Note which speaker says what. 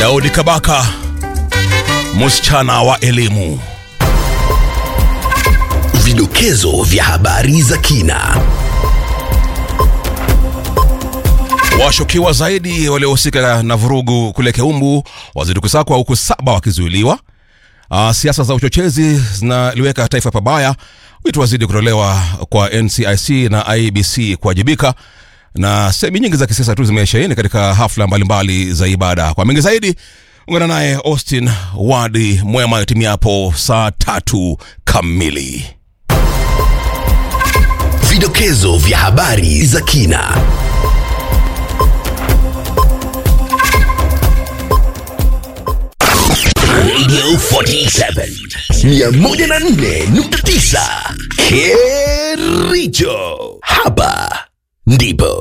Speaker 1: Daudi Kabaka, msichana wa elimu.
Speaker 2: Vidokezo vya habari za kina.
Speaker 1: Washukiwa zaidi waliohusika na vurugu kule Keumbu wazidi kusakwa huku saba wakizuiliwa. Uh, siasa za uchochezi zinaliweka taifa pabaya. Wito wazidi kutolewa kwa NCIC na IBC kuwajibika, na sehemu nyingi za kisiasa tu zimesheheni katika hafla mbalimbali za ibada. Kwa mengi zaidi, ungana naye Austin Wadi Mwema itimiapo saa tatu kamili.
Speaker 2: Vidokezo vya habari za kina. Radio 47 104.9 Kericho. Hapa ndipo